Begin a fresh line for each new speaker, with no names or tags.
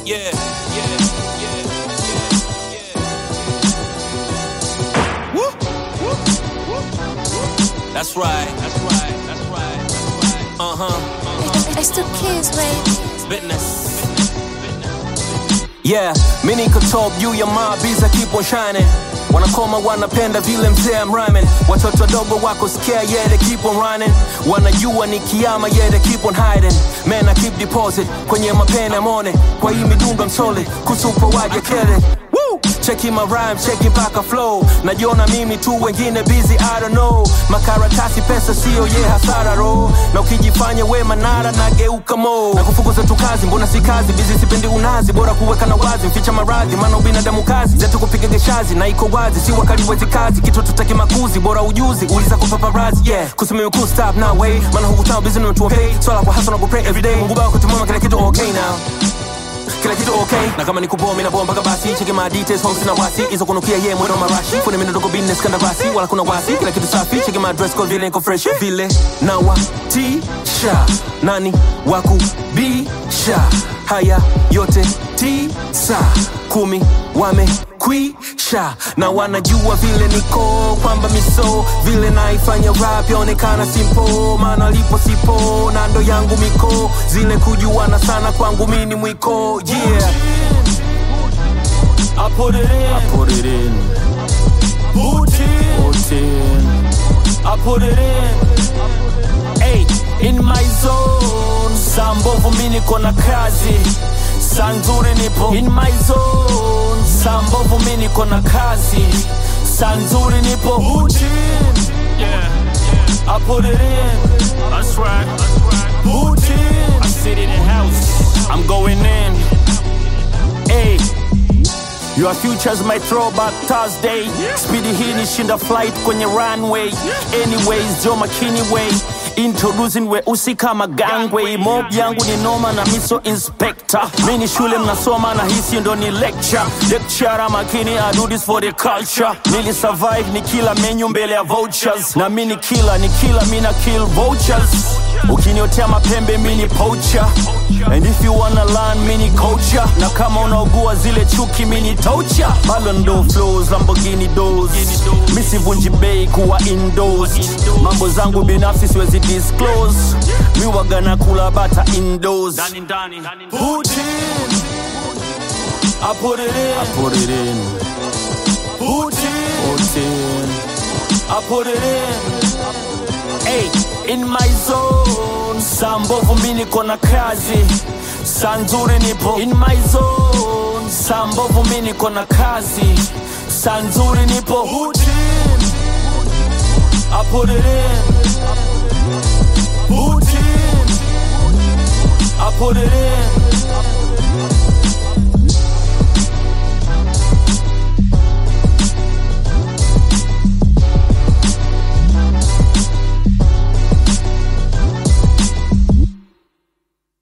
yeah, yeah, yeah, yeah, yeah. Woo, woo, woo, woo. That's right, that's right, that's right, that's right. Uh huh, uh huh.
It's the kids, baby.
Business. Yeah, mi niko top juu ya mabiza keep on shining wanakoma wanapenda vile mzee I'm rhyming watoto wadogo wako scare yeah they keep on running wanajua ni kiama yeah they keep on hiding man I keep deposit kwenye mapene mone kwa hii midunga msole kusupa waje kele Woo! cheki my rhyme cheki mpaka flow najiona mimi tu wengine busy I don't know makaratasi pesa sio ye hasara ro na ukijifanya we manara nageuka mo na kufukuza tu kazi mbona si kazi bizi sipendi unazi bora kuweka na wazi mficha maradhi maana ubinadamu kazi zetu kupiga geshazi na iko wazi si wakali wezi kazi kitu tutaki makuzi bora ujuzi uliza kwa paparazzi yeah kusimimi cool stop now way maana hukutao busy nimetua pay swala kwa hustle na ku pray every day mungu baba kutumama kila kitu okay now kila kitu okay na kama nikuboa mimi naboa mpaka basi cheki my details home sina wasi hizo kunukia ye mwendo marashi kuna mimi ndogo business kanda basi wala kuna wasi kila kitu safi cheki my dress code vile niko fresh vile na wa tisha nani waku bisha haya yote tisa kumi wamekwisha na wanajua vile niko kwamba miso vile naifanya rap yaonekana simpo maana lipo sipo na ndo yangu miko zile kujuana sana kwangu mini mwiko yeah
I put it in,
I put it in,
put in,
put in.
I put it in. Hey, in my zone. Saa mbovu mi niko na kazi, saa nzuri nipo in my zone. Saa mbovu mi niko na kazi, saa nzuri nipo put in. Yeah, I put it in. That's right. Put in. I sit in the house. I'm going in. Hey. Your futures my throwback Thursday Speedy hii nishinda flight kwenye runway Anyways, Joe McKinney way Introducing weusi kama gangway Mob yangu ni noma na miso inspector Mi ni shule mnasoma na hisi ndo ni lecture Lecturer makini I do this for the culture Nili survive ni kila menu mbele ya vouchers Na mi ni kila ni kila mi na kill vultures Ukiniotea mapembe mi ni poacher And if you wanna learn mi ni culture Na kama unaugua zile chuki mi ni toucher Ballon d'Or flows Lamborghini doors Mi sivunji bei kuwa indoors Mambo zangu binafsi siwezi disclose Mi waga na kula bata indoors Put in I put it in
Put it in,
Put in
put in.
I put it in. Hey, in my zone. Saa mbovu mi niko na kazi, saa nzuri nipo in my zone. Saa mbovu mi niko na kazi, saa nzuri nipo put in. I put it in. Put in. I put it in.